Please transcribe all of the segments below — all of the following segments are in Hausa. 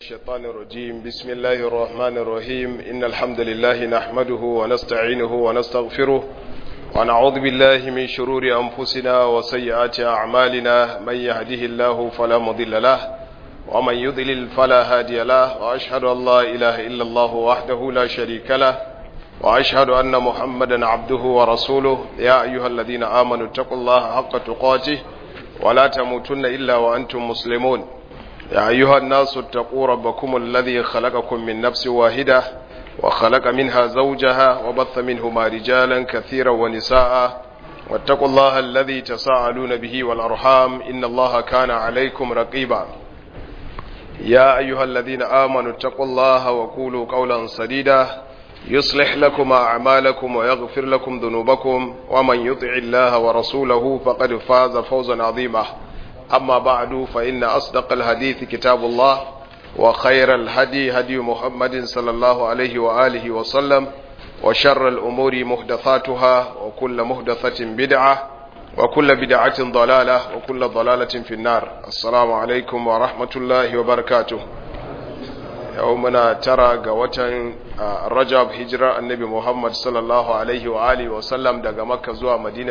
الشيطان الرجيم بسم الله الرحمن الرحيم إن الحمد لله نحمده ونستعينه ونستغفره ونعوذ بالله من شرور أنفسنا وسيئات أعمالنا من يهده الله فلا مضل له ومن يضلل فلا هادي له وأشهد أن لا إله إلا الله وحده لا شريك له وأشهد أن محمدا عبده ورسوله يا أيها الذين آمنوا اتقوا الله حق تقاته ولا تموتن إلا وأنتم مسلمون يا أيها الناس اتقوا ربكم الذي خلقكم من نفس واحدة وخلق منها زوجها وبث منهما رجالا كثيرا ونساء واتقوا الله الذي تساءلون به والأرحام إن الله كان عليكم رقيبا يا أيها الذين آمنوا اتقوا الله وقولوا قولا سديدا يصلح لكم أعمالكم ويغفر لكم ذنوبكم ومن يطع الله ورسوله فقد فاز فوزا عظيما أما بعد فإن أصدق الحديث كتاب الله وخير الهدي هدي محمد صلى الله عليه وآله وسلم وشر الأمور محدثاتها وكل محدثة بدعة وكل بدعة ضلالة وكل ضلالة في النار السلام عليكم ورحمة الله وبركاته يومنا ترى قوة rajab hijirar annabi muhammad sallallahu alaihi wa alihi wa sallam daga makka zuwa madina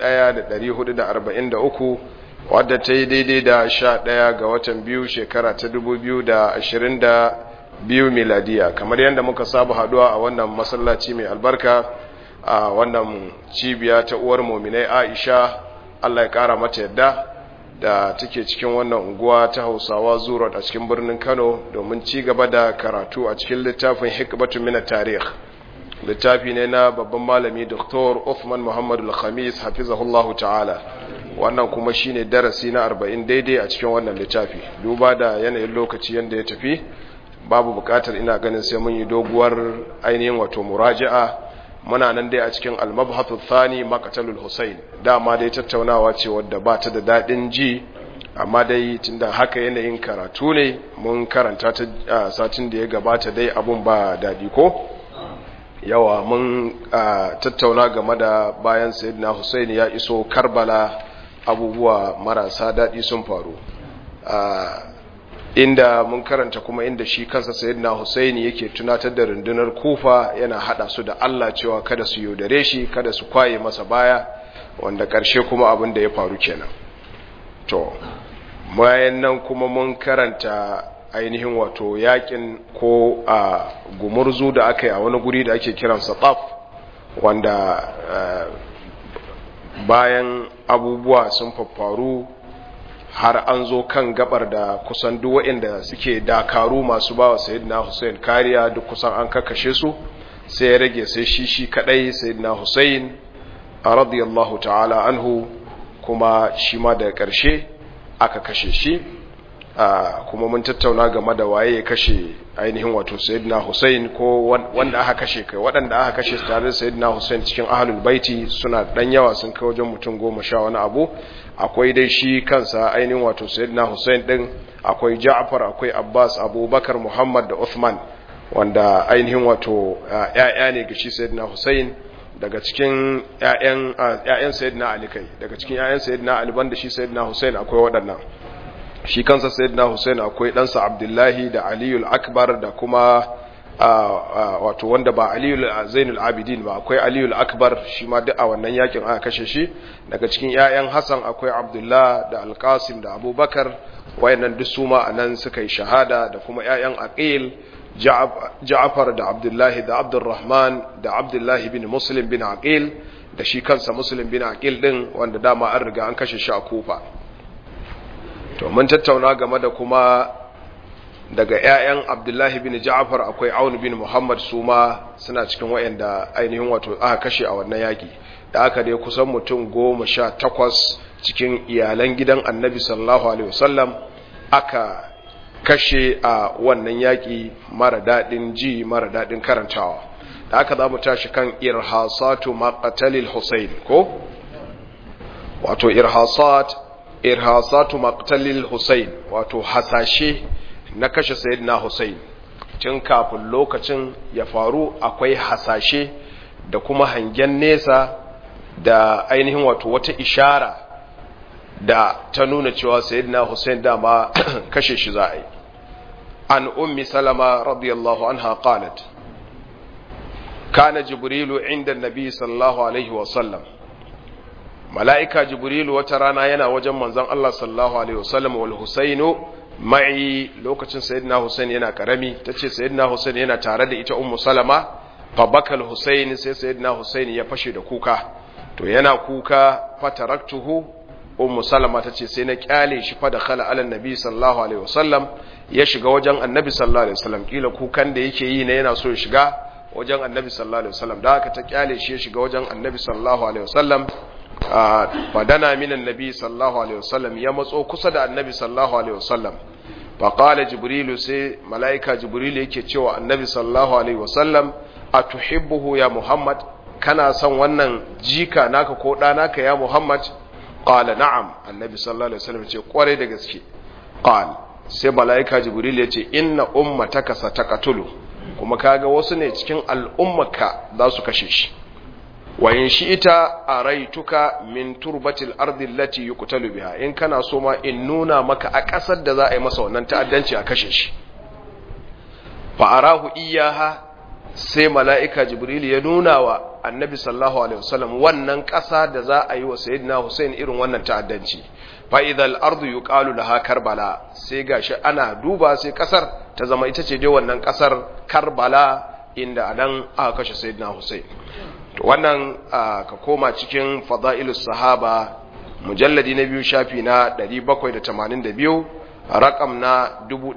1443 wadda ta yi daidai da sha ɗaya ga watan biyu shekara ta 2022 miladiya kamar yadda muka saba haduwa a wannan masallaci mai albarka a wannan cibiya ta uwar muminai aisha allah ya kara mata yadda da take cikin wannan unguwa ta hausawa zuwa a cikin birnin kano domin ci gaba da karatu a cikin littafin hikmatu mina tarih littafi ne na babban malami dr Uthman muhammadu al-khamis hafizahullahu ta'ala wannan kuma shine darasi na 40 daidai a cikin wannan littafi duba da yanayin lokaci yadda ya tafi babu bukatar ina ganin sai mun yi doguwar ainihin wato muraja'a muna nan dai a cikin al-mabhathu thani maqtalul husayn dama dai tattaunawa ce wadda ba ta da dadin ji amma dai tunda haka yanayin karatu ne mun karanta ta satin da ya gabata dai abun ba dadi ko yawa mun tattauna game da bayan sayyidina husayn ya iso karbala abubuwa marasa dadi sun faru inda mun karanta kuma inda shi kansa sayyidina Husaini yake tunatar da rundunar Kufa yana hada su da Allah cewa kada su yaudare shi kada su kwaye masa baya wanda karshe kuma abin da ya faru kenan to bayan nan kuma mun karanta ainihin wato yakin ko a gumurzu da aka yi a wani guri da ake kiransa Taf wanda bayan abubuwa sun faffaru har an zo kan gabar da kusan duk waɗanda suke dakaru masu ba wa sayyidina Hussein kariya duk kusan an kakashe su sai ya rage sai shi shi kadai sayyidina Hussein radiyallahu ta'ala anhu kuma shi ma daga ƙarshe aka kashe shi kuma mun tattauna game da waye ya kashe ainihin wato sayyidina Hussein ko wanda aka kashe kai waɗanda aka kashe tare da sayyidina Hussein cikin ahlul baiti suna dan yawa sun kai wajen mutum goma sha wani abu akwai dai shi kansa ainihin wato sayyidina Hussein din akwai Ja'far akwai Abbas Abubakar Muhammad da Uthman wanda ainihin wato ƴaƴa ne ga shi sayyidina Hussein daga cikin ƴaƴan ƴaƴan sayyidina Ali kai daga cikin ƴaƴan sayyidina Ali banda shi sayyidina Hussein akwai waɗannan shi kansa sayyidina Hussein akwai ɗansa Abdullahi da Aliyul Akbar da kuma wato wanda ba Aliyul Zainul Abidin ba akwai Aliyul Akbar shi ma duk a wannan yakin aka kashe shi daga cikin ƴaƴan Hassan akwai Abdullah da Al-Qasim da Abubakar wayannan duk su ma anan suka yi shahada da kuma ƴaƴan Aqil Ja'far da Abdullahi da Abdurrahman da Abdullahi bin Muslim bin Aqil da shi kansa Muslim bin Aqil din wanda dama an riga an kashe shi a Kufa to mun tattauna game da kuma daga ƴaƴan Abdullahi bin Ja'far akwai Aun bin Muhammad suma suna cikin wayanda ainihin wato aka kashe a wannan yaki da aka dai kusan mutum goma sha takwas cikin iyalan gidan Annabi sallallahu alaihi wasallam aka kashe a wannan yaki mara dadin ji mara dadin karantawa da aka za mu tashi kan irhasatu maqtalil Husayn ko wato irhasat irhasatu maqtalil Husayn wato hasashe na kashe sayyidina Husayn tun kafin lokacin ya faru akwai hasashe da kuma hangen nesa da ainihin wato wata ishara da ta nuna cewa sayyidina Hussein dama kashe shi za a yi عن أم سلمة رضي الله عنها قالت كان جبريل عند النبي صلى الله عليه وسلم ملائكة جبريل وترانا ينا وجم من زن الله صلى الله عليه وسلم والحسين معي لوكة سيدنا حسين ينا كرمي تتشي سيدنا حسين ينا تارد إتا أم سلمة فبكى الحسين سي سيدنا حسين يفشي دكوكا to yana kuka fataraktuhu ummu salama tace sai na kyale shi fa da khala ala nabi sallallahu alaihi wasallam ya shiga wajen annabi sallallahu alaihi wasallam kila kukan da yake yi ne yana so ya shiga wajen annabi sallallahu alaihi wasallam da haka ta kyale shi ya shiga wajen annabi sallallahu alaihi wasallam fadana min annabi sallallahu alaihi wasallam ya matso kusa da annabi sallallahu alaihi wasallam fa qala jibrilu sai malaika jibrilu yake cewa annabi sallallahu alaihi wasallam atuhibbuhu ya muhammad kana son wannan jika naka ko ɗa naka ya Muhammad qala na'am annabi sallallahu alaihi wasallam ce kware da gaske qal sai malaika jibril ya ce inna ummataka sataqatulu kuma kaga wasu ne cikin al'ummaka za su kashe shi wa in shi'ita araituka min turbatil ardi allati yuqtalu biha in kana so ma in nuna maka a ƙasar da za a yi masa wannan ta'addanci a kashe shi fa arahu iyaha sai mala'ika jibril ya nuna wa annabi sallallahu alaihi wasallam wannan ƙasa da za a yi wa sayyidina Hussein irin wannan ta'addanci fa idal ardu yuqalu laha karbala sai gashi ana duba sai ƙasar ta zama ita ce dai wannan ƙasar karbala inda anan aka kashe sayyidina Hussein to wannan ka koma cikin fadailus sahaba mujalladi na biyu shafi na 782 rakam na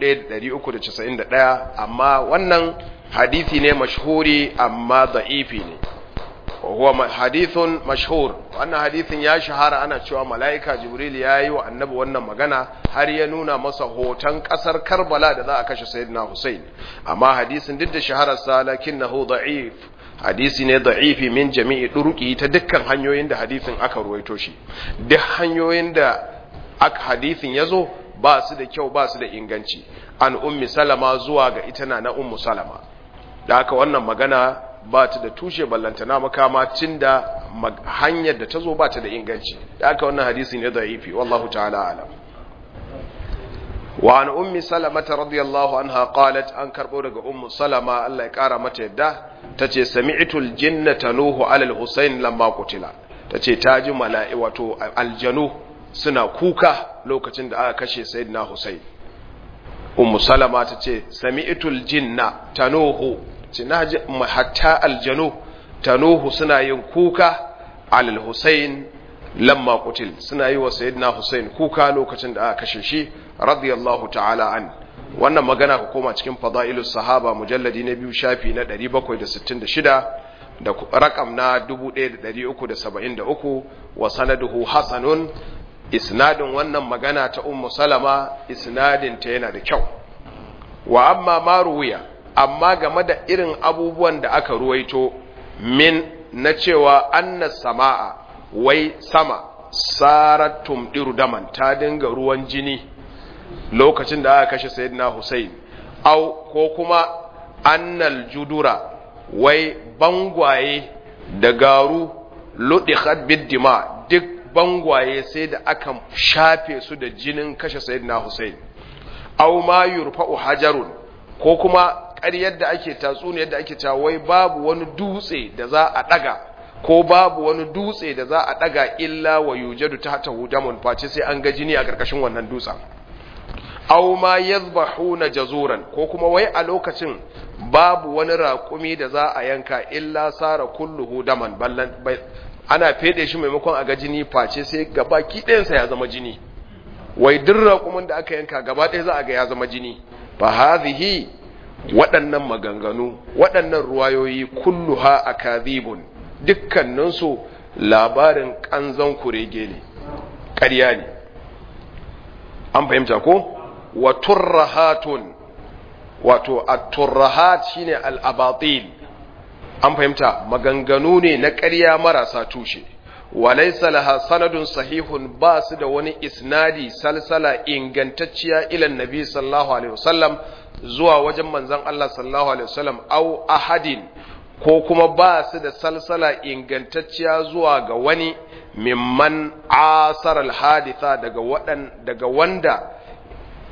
1391 amma wannan hadisi ne mashhuri amma da'ifi ne huwa hadithun mashhur wannan hadithin ya shahara ana cewa mala'ika jibril ya yi wa annabi wannan magana har ya nuna masa hoton kasar karbala da za a kashe sayyidina hussein amma hadisin duk da shahararsa lakinnahu da'if hadisi ne da'ifi min jami'i duruki ta dukkan hanyoyin da hadisin aka ruwaito shi duk hanyoyin da aka hadisin ya zo ba su da kyau ba su da inganci an ummi salama zuwa ga ita na na ummu salama da haka wannan magana ba ta da tushe ballantana makama tun da hanyar da ta zo ba ta da inganci da haka wannan hadisi ne da ifi wallahu ta'ala alam wa an ummi salama ta radiyallahu anha qalat an karbo daga ummu salama Allah ya kara mata yadda tace sami'tul jinnata nuhu ala al-husayn lamma qutila tace ta ji mala'i wato aljanu suna kuka lokacin da aka kashe sayyidina husayn ummu salama tace sami'tul jinna tanuhu ce na ji hatta aljanu tanuhu suna yin kuka alal Hussein lamma kutil suna yi wa sayyidina Hussein kuka lokacin da aka kashe shi radiyallahu ta'ala an wannan magana ku koma cikin fadailus sahaba mujalladi na biyu shafi na 766 da rakam na 1373 wa sanaduhu hasanun isnadin wannan magana ta ummu salama isnadin ta yana da kyau wa amma maruwiya amma game da irin abubuwan da aka ruwaito min na cewa anna sama'a wai sama sarat tumdiru daman ta dinga ruwan jini lokacin da aka kashe sayyidina Hussein au ko kuma annal judura wai bangwaye da garu ludikhat biddima duk bangwaye sai da aka shafe su da jinin kashe sayyidina Hussein au ma yurfa'u hajarun ko kuma ƙaryar da ake tatsuniyar da ake cewa wai babu wani dutse da za a ɗaga ko babu wani dutse da za a ɗaga illa wa yujadu ta hata hudamun face sai an ga jini a ƙarƙashin wannan dutsen aw ma yadhbahuna jazuran ko kuma wai a lokacin babu wani raƙumi da za a yanka illa sara kulluhu daman ballan ana fede shi maimakon a ga jini face sai gaba ɗayansa ya zama jini wai duk raƙumin da aka yanka gaba ɗaya za a ga ya zama jini fa hadhihi waɗannan maganganu waɗannan ruwayoyi kulluha akadhibun dukkaninsu labarin kanzon kurege ne ƙarya ne an fahimta ko wa turrahatun wato at-turrahat shine al-abatil an fahimta maganganu ne na ƙarya marasa tushe walaysa laha sanadun sahihun ba su da wani isnadi salsala ingantacciya ila nabi sallallahu alaihi wasallam zuwa wajen manzon Allah sallallahu alaihi wasallam au ahadin ko kuma ba su da salsala ingantacciya zuwa ga wani mimman asar al-haditha daga wadan daga wanda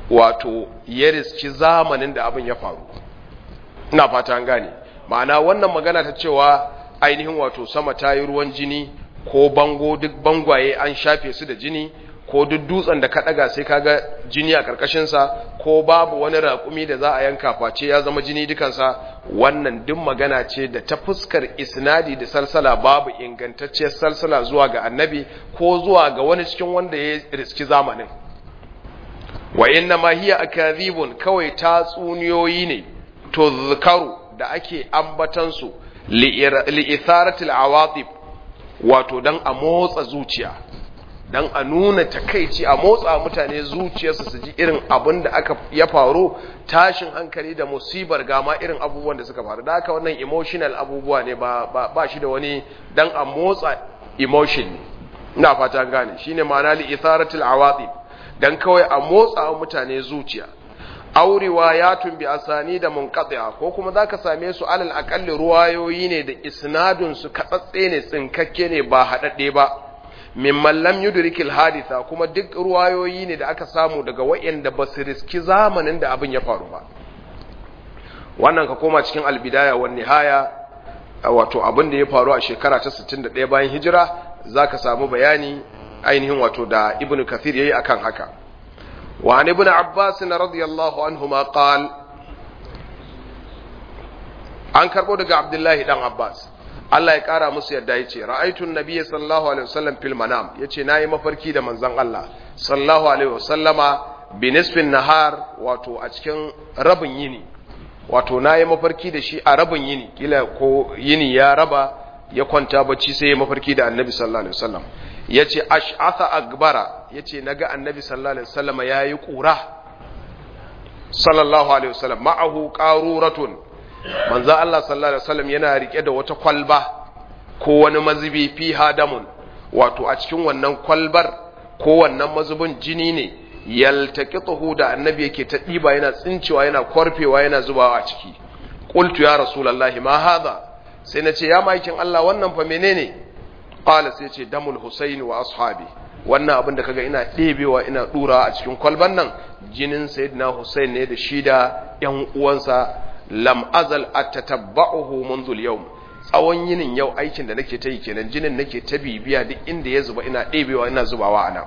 wato ya riski zamanin da abin ya faru ina fata an gane ma'ana wannan magana ta cewa ainihin wato sama ta yi ruwan jini ko bango duk bangwaye an shafe su da jini ko duk dutsen da ka daga sai kaga jini a karkashinsa ko babu wani raƙumi da za a yanka face ya zama jini dukansa wannan duk magana ce da ta fuskar isnadi da salsala babu ingantacciyar salsala zuwa ga annabi ko zuwa ga wani cikin wanda ya riski zamanin wa inna ma hiya akadhibun kawai tatsuniyoyi ne to zikaru da ake ambatansu li'itharatil awatif wato dan a motsa zuciya dan a nuna takaici a motsa mutane zuciyarsu su ji irin abin da aka ya faru tashin hankali da musibar gama irin abubuwan da suka faru da haka wannan emotional abubuwa ne ba, ba, ba shi da wani dan a motsa emotion ina fata gane shine ma'ana li itharatil awatif dan kawai a motsa mutane zuciya aw riwayatun bi asani da munqati'a ko kuma zaka same su alal aqalli ruwayoyi ne da isnadun su katsatse ne tsinkakke ne ba hadadde ba mimman lam yudrikil haditha kuma duk ruwayoyi ne da aka samu daga wayanda ba su riski zamanin da abin ya faru ba wannan ka koma cikin albidaya wan nihaya wato abin da ya faru a shekara ta 61 bayan hijira zaka samu bayani ainihin wato da ibnu kathir yayi akan haka wa an ibnu abbas radiyallahu anhuma qal an karbo daga abdullahi dan abbas Allah ya kara musu yadda yace ra'aytun nabiyyi sallallahu alaihi wasallam fil manam yace nayi mafarki da manzon Allah sallallahu alaihi wasallama bi nisfin nahar wato a cikin rabin yini wato nayi mafarki da shi a rabin yini kila ko yini ya raba ya kwanta bacci sai ya mafarki da annabi sallallahu alaihi wasallam yace ash'atha akbara yace naga annabi sallallahu alaihi wasallama yayi kura sallallahu alaihi wasallam ma'ahu qaruratun manzo Allah sallallahu alaihi wasallam yana rike da wata kwalba ko wani mazubi fi hadamun wato a cikin wannan kwalbar ko wannan mazubin jini ne yaltaqituhu da annabi yake ta diba yana tsincewa yana kwarfewa yana zubawa a ciki qultu ya rasulullahi ma hadha sai nace ya maikin Allah wannan fa menene qala sai ce damul husaini wa ashabi wannan abin da kaga ina ɗebewa ina dura a cikin kwalban nan jinin sayyidina husain ne da shi da ƴan uwansa lam azal atatabba'uhu منذ al-yawm tsawon yinin yau aikin da nake ta yi kenan jinin nake ta bibiya duk inda ya zuba ina ɗebewa ina zubawa ana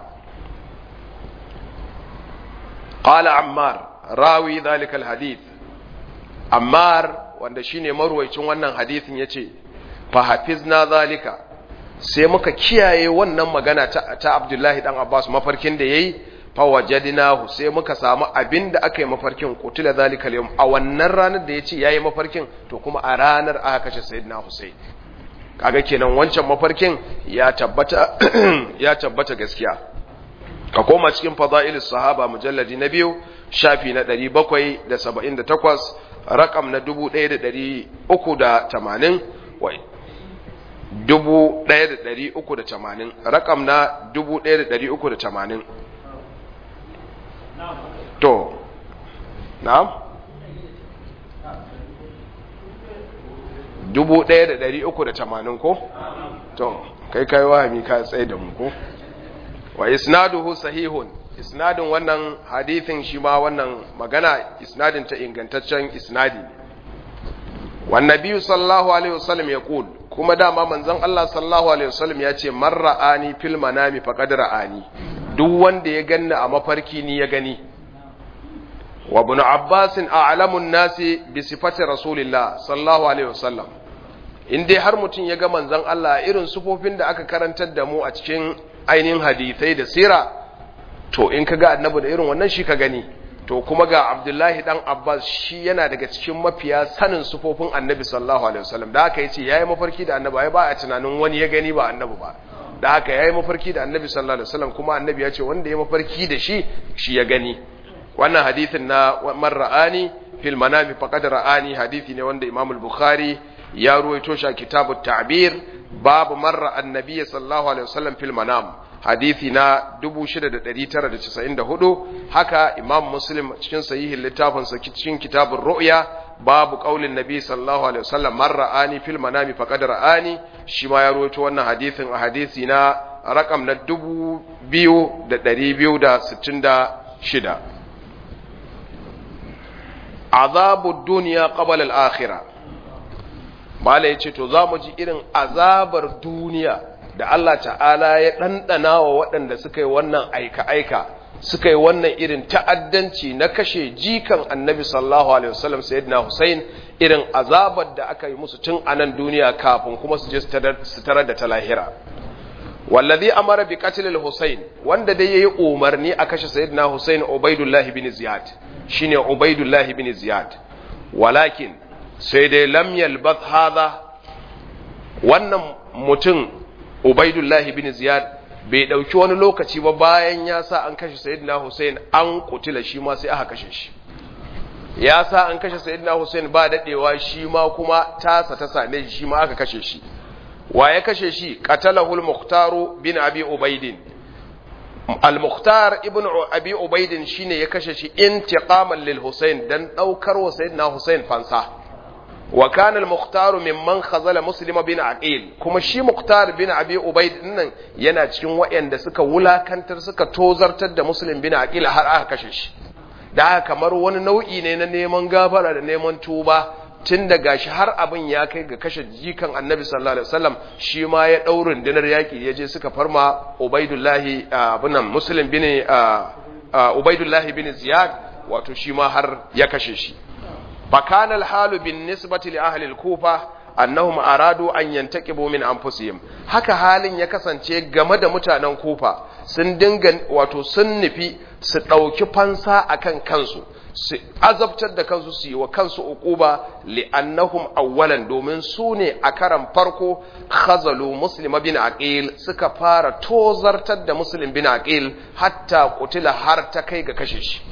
qala ammar rawi dhalika al-hadith ammar wanda shine marwaicin wannan hadisin yace fa hafizna zalika sai muka kiyaye wannan magana ta, ta Abdullahi dan Abbas mafarkin da yayi fawajadnahu sai muka samu abin da aka yi mafarkin kutula zalika al a wannan ranar da yace yayi mafarkin to kuma a ranar aka kashe sayyidina Husayn kaga kenan wancan mafarkin ya tabbata ya tabbata gaskiya ka koma cikin fadailus sahaba mujalladi na biyu shafi na 778 rakam na 1380 wai 1380 rakam na 1380 to na'am dubu ɗaya da ɗari uku da tamanin ko to kai kai wahami ka tsaye da mu ko wa isnaduhu sahihun isnadin wannan hadithin shi ma wannan magana isnadin ta ingantaccen isnadi ne wan nabiyyu sallallahu alaihi wasallam ya qul kuma dama manzon Allah sallallahu alaihi wasallam ya ce man ra'ani fil manami faqad ra'ani duk wanda ya ganni a mafarki ni ya gani wa ibn abbas a'lamu an-nasi bi sifati rasulillah sallallahu alaihi wasallam in dai har mutum ya ga manzon Allah irin sufofin da aka karantar da mu a cikin ainihin hadisai da sira to in ka ga annabi da irin wannan shi ka gani to kuma ga abdullahi dan abbas shi yana daga cikin mafiya sanin sufofin annabi sallallahu alaihi wasallam da haka yace yayi mafarki da annabi ai ba a tunanin wani ya gani ba annabi ba da haka yayi mafarki da annabi sallallahu alaihi wasallam kuma annabi ya ce wanda ya mafarki da shi shi ya gani wannan hadisin na man ra'ani fil manami faqad ra'ani hadisi ne wanda imam al-bukhari ya ruwaito shi a kitabut ta'bir babu marra annabi sallallahu alaihi wasallam fil manam hadisi na 6994 haka imam muslim cikin sahihin littafin sa cikin kitabur ru'ya babu qaulin nabi sallallahu alaihi wasallam man ra'ani fil manami faqad ra'ani shi ma ya rawaito wannan hadisin a hadisi na rakam na 2266 azabu duniya qabla al-akhirah mala yace to zamu ji irin azabar duniya da Allah ta'ala ya dandana wa waɗanda suka yi wannan aika aika suka yi wannan irin ta'addanci na kashe jikan annabi sallallahu alaihi wasallam sayyidina Hussein irin azabar da aka yi musu tun a nan duniya kafin kuma su je su tarar da ta lahira wallazi amara bi qatl al-Husayn wanda dai yayi umarni a kashe sayyidina Husayn Ubaidullah ibn Ziyad shine Ubaidullah ibn Ziyad walakin sai dai lam yalbath hadha wannan mutum Ubaidullah ibn Ziyad bai dauki wani lokaci ba bayan ya sa an kashe sayyidina Husayn an kutila shi ma sai aka kashe shi ya sa an kashe sayyidina Husayn ba dadewa shi ma kuma tasa ta same shi shi ma aka kashe shi wa ya kashe shi qatalahu al-mukhtar bin abi ubaidin al-mukhtar ibn abi ubaidin shine ya kashe shi intiqaman lil husayn dan daukar wa sayyidina husayn fansa wa kana al-mukhtar mimman khazala muslim bin aqil kuma shi mukhtar bin abi ubaid nan yana cikin wayanda suka wulakantar suka tozartar da muslim bin aqil har aka kashe shi da kamar wani nau'i ne na neman gafara da neman tuba tun da gashi har abin ya kai ga kashe jikan annabi sallallahu alaihi wasallam shi ma ya daurin dinar yaki ya je suka farma ubaidullahi abunan muslim bin ubaidullahi bin ziyad wato shi ma har ya kashe shi fakana alhalu bin nisbati li ahli al-kufa annahum aradu an yantaqibu min anfusihim haka halin ya kasance game da mutanen kufa sun dinga wato sun nufi su dauki fansa akan kansu su azabtar da kansu su yi wa kansu uquba li'annahum awwalan domin su ne a karan farko khazalu muslim bin aqil suka fara tozartar da muslim bin aqil hatta kutila har ta kai ga kashe shi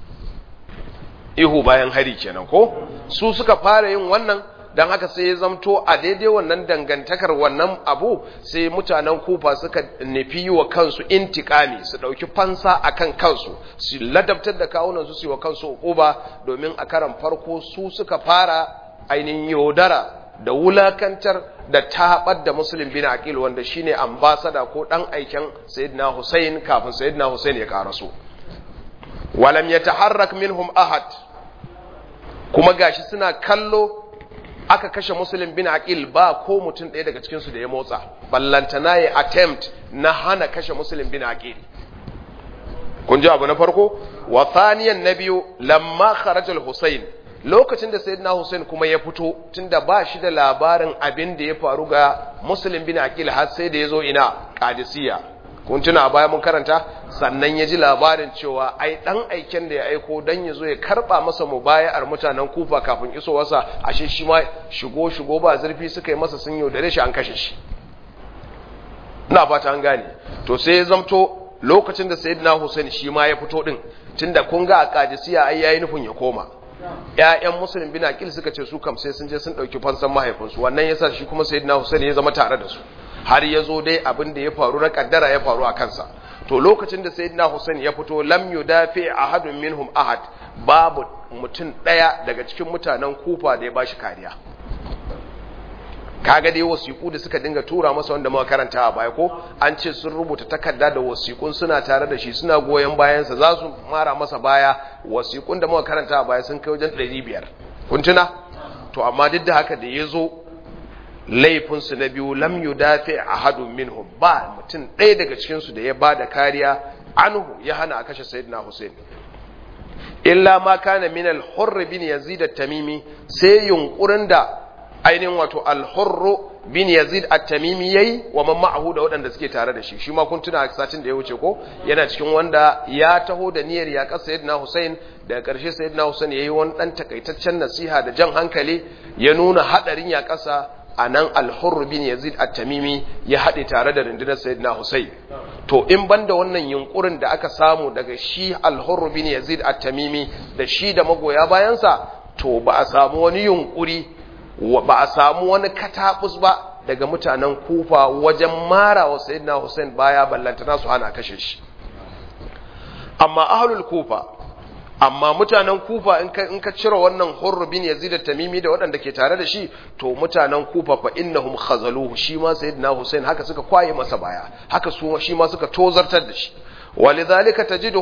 ihu bayan hari kenan ko su suka fara yin wannan dan haka sai ya zamto a daidai wannan dangantakar wannan abu sai mutanen kufa suka nufi wa kansu intikami su ɗauki fansa akan kansu su ladabtar da kawunan su su wa kansu uquba domin a karan farko su suka fara ainihin yaudara da wulakantar da taɓar da musulun bin aqil wanda shine ambasada ko ɗan aiken sayyidina Hussein kafin sayyidina Hussein ya karaso walam yataharrak minhum ahad kuma gashi suna kallo aka kashe musulun bin aqil ba ko mutum ɗaya daga cikinsu da ya motsa ballantana ya attempt na hana kashe musulun bin aqil kun ji abu na farko wa thaniyan na biyu lamma kharaja al-husayn lokacin da sayyidina husayn kuma ya fito tunda ba shi da labarin abin da ya faru ga musulun bin aqil har sai da ya zo ina qadisiyya kun tuna a baya mun karanta sannan ya ji labarin cewa ai dan aiken da ya aiko dan ya zo ya karba masa mubaya'ar mutanen kufa kafin isowarsa ashe shi ma shigo shigo ba zurfi suka yi masa sun yaudare shi an kashe shi ina fata an gane to sai ya zamto lokacin da sayyidina Hussein shi ma ya fito din tunda kun ga a Qadisiyya ai yayi nufin ya koma ƴaƴan musulmin bin Aqil suka ce su kam sai sun je sun dauki fansan mahaifinsu wannan yasa shi kuma sayyidina Hussein ya zama tare da su har ya zo dai abin da ya faru na kaddara ya faru a kansa to lokacin da sayyidina Hussein ya fito lam yudafi ahadun minhum ahad babu mutum daya daga cikin mutanen Kufa da ya bashi kariya kaga dai wasiku da suka dinga tura masa wanda muka karanta a baya ko an ce sun rubuta takarda da wasikun suna tare da shi suna goyen bayansa za su mara masa baya wasikun da muka karanta a baya sun kai wajen 500 kun tuna to amma duk da haka da ya zo laifinsu na biyu lam yudafi ahadun minhum ba mutum ɗaya daga cikinsu da ya ba da kariya anhu ya hana a kashe sayyidina Hussein illa ma kana min al-hurr bin yazid at-tamimi sai yunkurin da ainihin wato al-hurr bin yazid at-tamimi yayi wa man ma'ahu da waɗanda suke tare da shi shi ma kun tuna satin da ya wuce ko yana cikin wanda ya taho da niyyar ya kasa sayyidina Hussein daga ƙarshe sayyidina Hussein yayi wani dan takaitaccen nasiha da jan hankali ya nuna hadarin ya kasa a nan alhurru bin yazid at-tamimi ya haɗe tare da rundunar sayyidina Husayn to in banda wannan yunkurin da aka samu daga shi alhurru bin yazid at-tamimi da shi da magoya bayansa to ba a samu wani yunkuri ba a samu wani katabus ba daga mutanen kufa wajen mara wa sayyidina Husayn baya ballantana su hana kashe shi amma ahlul kufa amma mutanen kufa in ka in ka cire wannan hurr bin yazid at-tamimi da waɗanda ke tare da shi to mutanen kufa fa innahum khazaluhu shi ma sayyidina husain haka suka kwaye masa baya haka su shi ma suka tozartar da shi walidhalika tajiduhum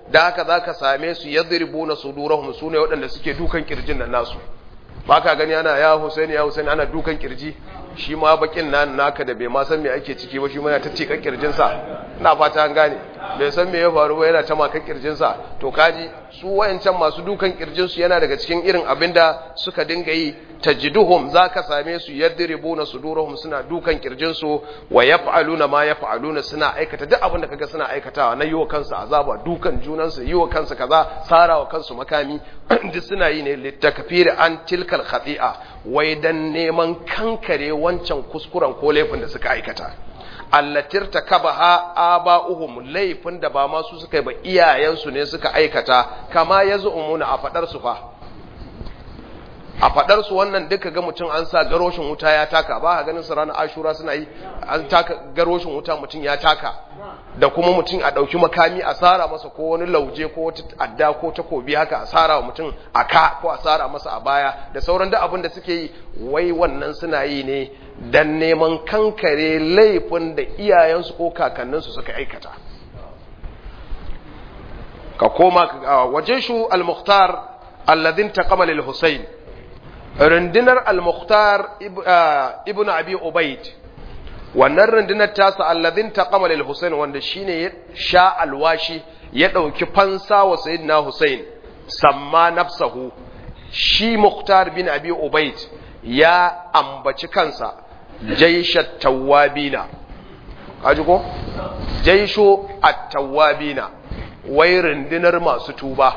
da haka zaka same su yadribuna sudurahum sune waɗanda suke dukan kirjin nan nasu baka gani ana ya Husaini ya Husaini ana dukan kirji shi ma bakin nan naka da bai ma san me ake ciki ba shi ma yana ta tika kirjin sa ina fata an gane bai san me ya faru ba yana ta maka kirjin sa to kaji su wayancan masu dukan kirjin su yana daga cikin irin abinda suka dinga yi tajiduhum zaka same su yadribuna sudurahum suna dukan kirjin su wa yaf'aluna ma yaf'aluna suna aikata duk abin da kaga suna aikatawa na yiwa kansu azaba dukan junan su yiwa kansu kaza sarawa kansu makami duk suna yi ne litakfir an tilkal khati'a wai dan neman kankare wancan kuskuren ko laifin da suka aikata allatir takabaha aba'uhum laifin da ba ma su suka yi ba iyayensu ne suka aikata kama yaz'umuna a fadar su fa a fadar su wannan duka ga mutum an sa garoshin wuta ya taka ba ganin su ranar ashura suna yi an taka garoshin wuta mutum ya taka da kuma mutum a ɗauki makami a tsara masa ko wani lauje ko wata adda ko takobi haka a tsara wa mutum a ka ko a tsara masa a baya da sauran da abin da suke yi wai wannan suna yi ne dan neman kankare laifin da iyayensu ko kakanninsu suka aikata ka koma waje shu al-mukhtar alladhin taqama lil husayn rundunar al-mukhtar ibn abi ubayd wannan rundunar tasa alladhin taqama lil husayn wanda shine ya sha alwashi ya dauki fansa wa sayyidina husayn samma nafsahu shi mukhtar bin abi ubayd ya ambaci kansa jaishat tawabina kaji ko jaisho at-tawabina wai rundunar masu tuba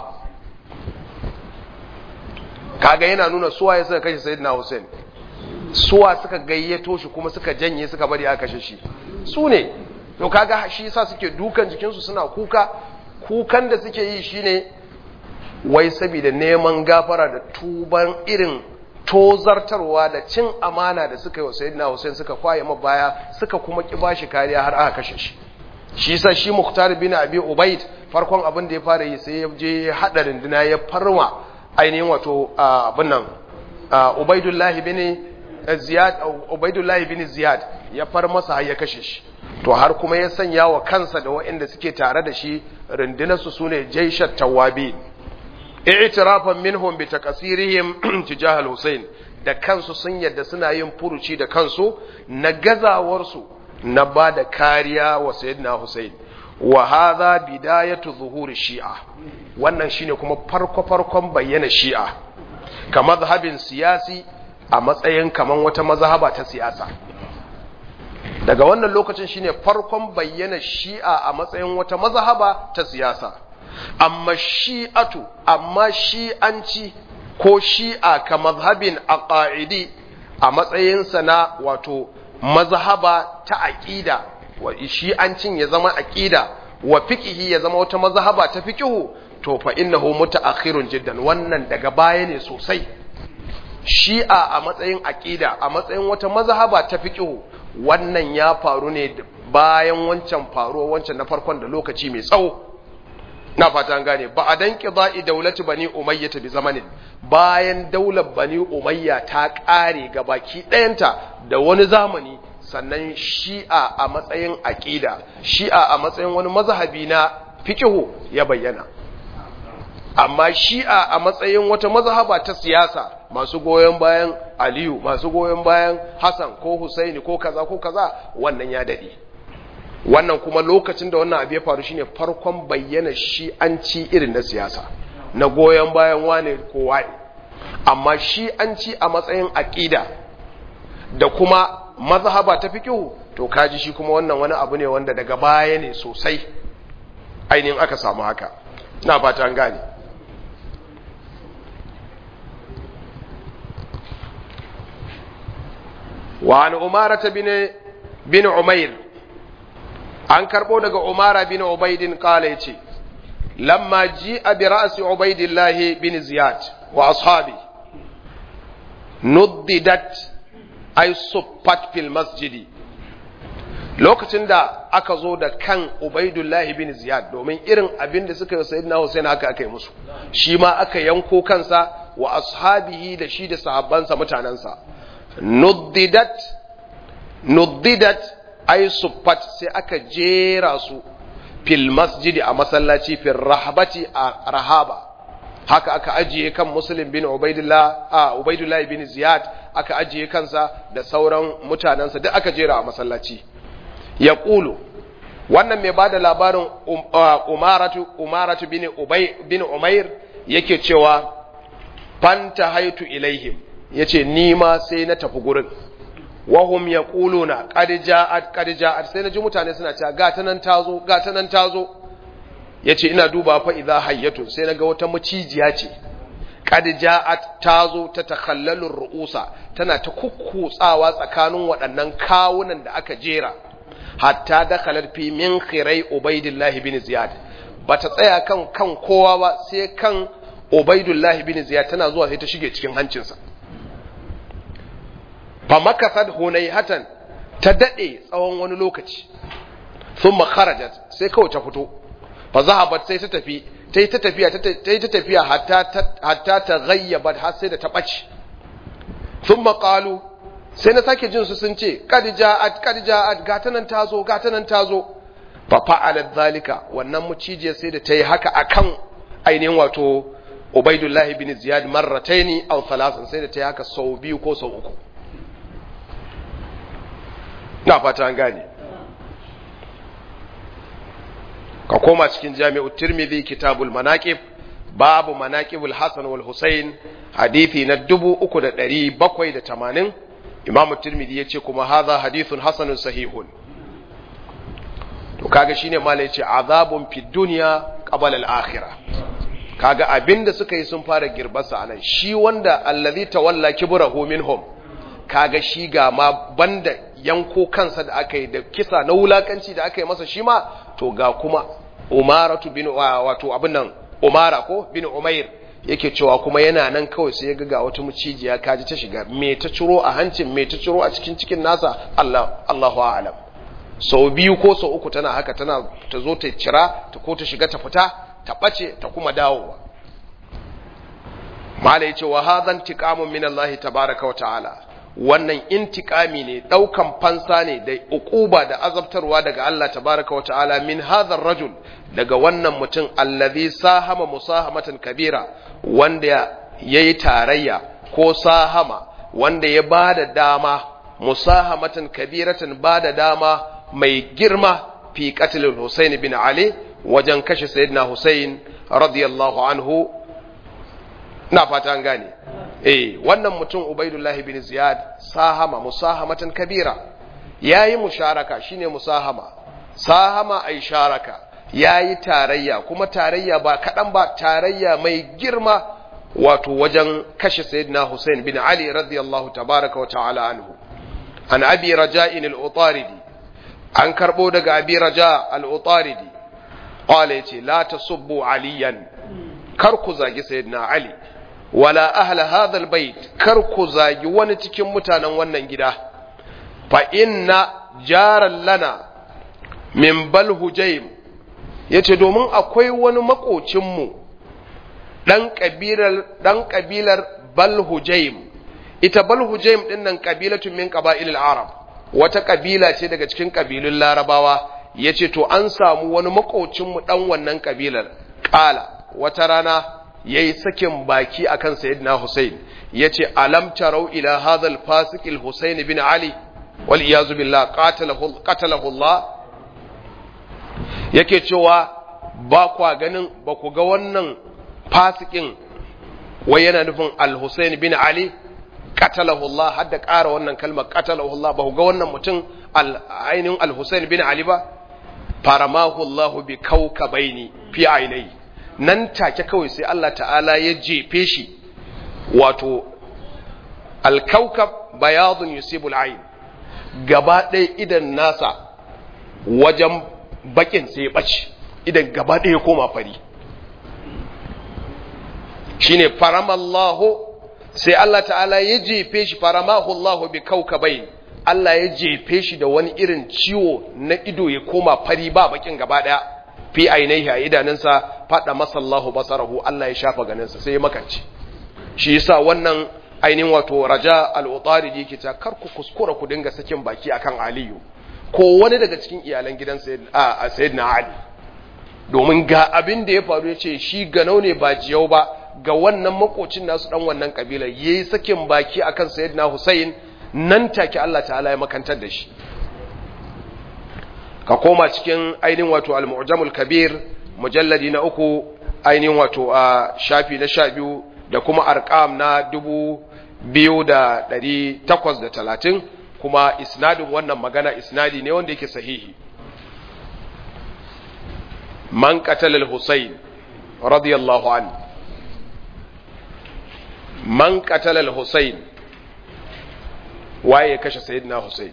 kaga yana nuna suwa ya suka kashe sayyidina Hussein suwa suka gayyato shi kuma suka janye suka bari aka kashe shi su ne to kaga shi yasa suke dukan jikinsu suna kuka kukan da suke yi shine wai saboda neman gafara da tuban irin tozartarwa da cin amana da suka yi wa sayyidina Hussein suka kwaye baya suka kuma ki bashi kariya har aka kashe shi shi yasa shi Mukhtar bin Abi Ubayd farkon abin da ya fara yi sai ya je hada rinduna ya farwa ainihin wato abin nan Ubaydullah bin Ziyad Ubaydullah bin Ziyad ya far masa har ya kashe shi to har kuma ya sanya wa kansa da waɗanda suke tare da shi rundunar su sune jaishat tawabin i'tirafan minhum bi takasirihim tijah al-Husayn da kansu sun yadda suna yin furuci da kansu na gazawar su na ba da kariya wa sayyidina Husayn wa hadha bidayatu zuhuri shi'a wannan shine kuma farko farkon bayyana shi'a ka mazhabin siyasi a matsayin kaman wata mazhaba ta siyasa daga wannan lokacin shine farkon bayyana shi'a a matsayin wata mazhaba ta siyasa amma shi'atu amma shi'anci ko shi'a ka mazhabin aqaidi a matsayinsa na wato mazhaba ta aqida wa shi'ancin ya zama aqida wa fiqhi ya zama wata mazhaba ta fiqhu to fa innahu mutaakhirun jiddan wannan daga baya ne sosai shi'a a matsayin aqida a matsayin wata mazhaba ta fiqhu wannan ya faru ne bayan wancan faruwa wancan na farkon da lokaci mai tsawo na fata an gane ba a dan qida'i daulati bani umayya bi zamanin bayan daular bani umayya ta kare ga baki ɗayanta da wani zamani sannan shi'a a matsayin aqida shi'a a matsayin wani mazhabi na fiqhu ya bayyana amma shi'a a matsayin wata mazhaba ta siyasa masu goyon bayan aliyu masu goyon bayan hassan ko husaini ko kaza ko kaza wannan ya dade wannan kuma lokacin da wannan abu ya faru shine farkon bayyana shi'anci irin na siyasa na goyon bayan wane ko wane amma shi'anci a matsayin aqida da kuma mazhaba ta fiqhu to kaji shi kuma wannan wani abu ne wanda daga baya ne sosai ainihin aka samu haka ina fata an gane وعن أمارة بن بن عمير عن كربو دغ عمارة بن عبيد قال يتي لما جاء برأس عبيد الله بن زياد وأصحابه نددت أي صبت في المسجد lokacin da aka zo da kan Ubaidullahi bin Ziyad domin irin abin da suka yi sayyidina Hussein haka aka yi musu shi ma aka yanko kansa wa ashabihi da shi da sahabbansa mutanansa nuddidat nuddidat ay suffat sai aka jera su fil masjidi a masallaci fil rahabati a rahaba haka aka ajiye kan muslim bin ubaidullah a ubaidullah bin ziyad aka ajiye kansa da sauran mutanensa duk aka jera a masallaci ya ƙulu wannan mai bada labarin umaratu umaratu bin ubay bin umair yake cewa fanta haitu ilaihim yace ni ma sai na tafi gurin wahum yaquluna qad ja'at qad ja'at sai naji mutane suna cewa ga ta nan tazo ga ta nan tazo yace ina duba fa idza hayyatun sai naga wata macijiya ce qad ja'at tazo ta takhallalur ru'usa tana ta kukkutsawa tsakanin waɗannan kawunan da aka jera hatta dakhalat fi min khirai ubaidillah bin ziyad bata tsaya kan kan kowa ba sai kan ubaidullah bin ziyad tana zuwa sai ta shige cikin hancinsa fa makasad hunayhatan ta dade tsawon wani lokaci thumma kharajat sai kawai ta fito fa zahabat sai ta tafi ta yi ta tafiya ta yi ta tafiya hatta ta ghayyabat har sai da ta ɓace thumma qalu sai na sake jin su sun ce kad ja'at kad ja'at gata nan tazo gata nan tazo fa fa'alat zalika wannan mucijiyar sai da ta yi haka akan ainihin wato Ubaidullahi bin Ziyad marrataini aw thalathan sai da ta yi haka sau biyu ko sau uku na fata an gane ka koma cikin jami'ut tirmidhi kitabul manaqib babu manaqibul hasan wal husain hadisi na 3780 imamu tirmidhi yace kuma hadha hadithun hasanun sahihun to kaga shine mala yace azabun fid dunya qabla al akhirah kaga abinda suka yi sun fara girbarsa anan shi wanda allazi tawalla kibrahu minhum kaga shi ga ma banda yanko kansa da aka yi da kisa na wulakanci da aka yi masa shi ma to ga kuma umaratu bin wato abin nan umara ko bin umair yake cewa kuma yana nan kawai sai ya ga ga wata mucijiya kaji ta shiga me ta ciro a hancin me ta ciro a cikin cikin nasa Allah Allahu a'lam sau biyu ko sau uku tana haka tana ta zo ta cira ta ko ta shiga ta fita ta bace ta kuma dawowa mala yace wa hadhan tiqamun min Allah tabaaraka wa ta'ala wannan intikami ne daukan fansa ne da ukuba da azabtarwa daga Allah tabaraka wa ta'ala min hadhar rajul daga wannan mutum allazi sahama musahamatan kabira wanda yayi tarayya ko sahama wanda ya bada dama musahamatan kabiratan bada dama mai girma fi qatl Husayn bin Ali wajen kashe sayyidina Husayn radiyallahu anhu na fata an gane eh wannan mutum Ubaidullahi bin Ziyad sahama musahamatan kabira yayi musharaka shine musahama sahama ay sharaka yayi tarayya kuma tarayya ba kadan ba tarayya mai girma wato wajen kashe sayyidina Hussein bin Ali radiyallahu tabaraka wa ta'ala anhu an abi raja'in al-utaridi an karbo daga abi raja al-utaridi qala yace la tasubbu aliyan kar ku zagi sayyidina Ali wala ahla hadha albayt kar ku zagi wani cikin mutanen wannan gida fa inna jaran lana min bal hujaym yace domin akwai wani makocin mu dan kabilar dan kabilar bal hujaym ita bal hujaym din nan kabilatun min qaba'il arab wata kabila ce daga cikin kabilun larabawa yace to an samu wani makocin mu dan wannan kabilar qala wata rana yayi sakin baki akan sayyidina Hussein yace alam tarau ila hadha al-fasiq al-Husayn bin Ali wal iyaz billah qatalahu qatalahu Allah yake cewa ba kwa ganin ba ku ga wannan fasikin wai yana nufin al-Husayn bin Ali qatalahu Allah har da ƙara wannan kalmar qatalahu Allah ba ku ga wannan mutum al-ainin al-Husayn bin Ali ba faramahu Allah bi kawkabaini fi ainihi nan take kawai sai Allah ta'ala ya jefe shi wato alkaukab bayadun yusibul ayn gaba ɗaya idan nasa wajen bakin sai ya ɓace idan gaba ɗaya ya koma fari shine faramallahu sai Allah ta'ala ya jefe shi faramahu Allah bi kaukabain Allah ya jefe shi da wani irin ciwo na ido ya koma fari ba bakin gaba ɗaya fi ainihi a idanunsa faɗa masallahu basarahu Allah ya shafa ganinsa sai ya makance shi yasa wannan ainihin wato raja al-utari yake ta kar ku kuskura ku dinga sakin baki akan aliyu ko wani daga cikin iyalan gidan sayyidina ali domin ga abin da ya faru ya ce shi ganau ne ba jiyau ba ga wannan makocin nasu dan wannan kabilar yayi sakin baki akan sayyidina Hussein nan take Allah ta'ala ya makantar da shi ka koma cikin ainihin wato al-mu'jamul kabir mujalladi na uku ainihin wato a shafi na sha biyu da kuma arqam na dubu biyu da ɗari takwas da talatin kuma isnadin wannan magana isnadi ne wanda yake sahihi man qatalal husayn radiyallahu an man qatalal husayn waye kashe sayyidina husayn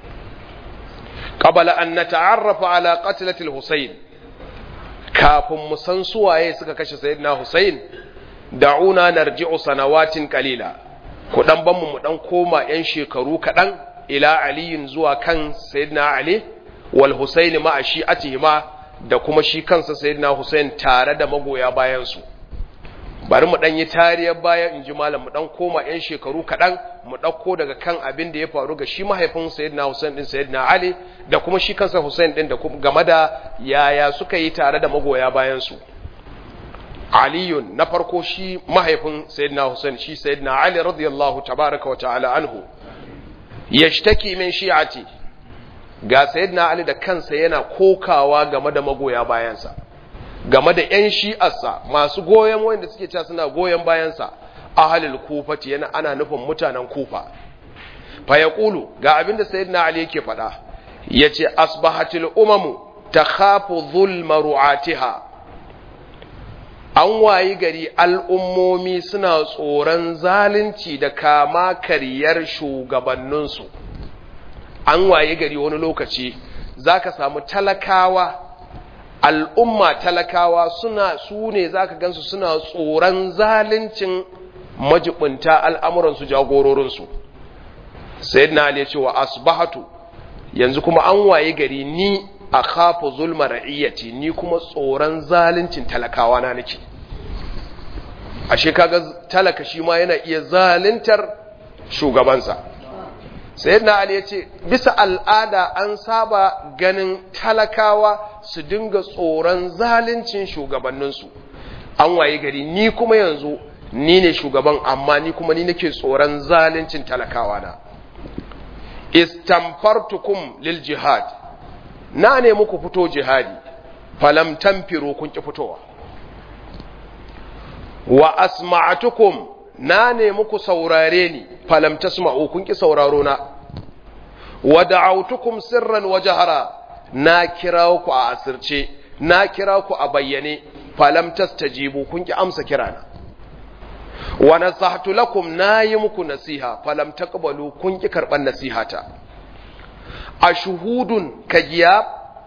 qabla an nata'arrafa ala qatlati al-husayn kafin mu san suwaye suka kashe sayyidina husayn da'una narji'u sanawatin qalila ku dan ban mu dan koma yan shekaru kadan ila aliyin zuwa kan sayyidina ali wal husayn ma shi'atihima da kuma shi kansa sayyidina husayn tare da magoya bayan su bari mu dan yi tariyar baya in ji malam mu dan koma yan shekaru kadan mu dauko daga kan abin da ya faru ga shi mahaifin sayyidina husayn din sayyidina ali da kuma shi kansa husayn din da game da yaya suka yi tare da magoya bayan su aliyun na farko shi mahaifin sayyidina Hussein shi sayyidina Ali radiyallahu tabaraka wa ta'ala anhu yashtaki min shi'ati ga sayyidina Ali da kansa yana kokawa game da magoya bayansa game da ƴan shi'arsa masu goyen wanda suke cewa suna goyen bayansa ahlul kufati yana ana nufin mutanen kufa fa yaqulu ga abinda sayyidina Ali yake faɗa yace asbahatil umamu takhafu dhulma ru'atiha an wayi gari al'ummomi suna tsoron zalunci da kama kariyar shugabanninsu an wayi gari wani lokaci za ka samu talakawa al'umma talakawa suna su ne za ka gansu suna tsoron zaluncin majibinta al'amuransu jagororinsu sai na ya ce wa asbahatu yanzu kuma an wayi gari ni a kafa zulma ra'iyyati ni kuma tsoron zaluncin talakawa na nake ashe kaga talaka shi ma yana iya zaluntar shugabansa sayyidina ali yace bisa al'ada an saba ganin talakawa su dinga tsoron zaluncin shugabanninsu an waye gari ni kuma yanzu ni ne shugaban amma ni kuma ni nake tsoron zaluncin talakawa na istamfartukum lil jihad na ne muku fito jihadi falam tanfiru kun ki fitowa wa asma'atukum na ne muku saurare ni falam tasma'u kun ki sauraro na wa da'awtukum sirran wa jahara na kira ku a asirce na kira ku a bayyane falam tastajibu kun ki amsa kirana wa nasahtu lakum na yi muku nasiha falam taqbalu kun ki karban nasihata ashuhudun kagiya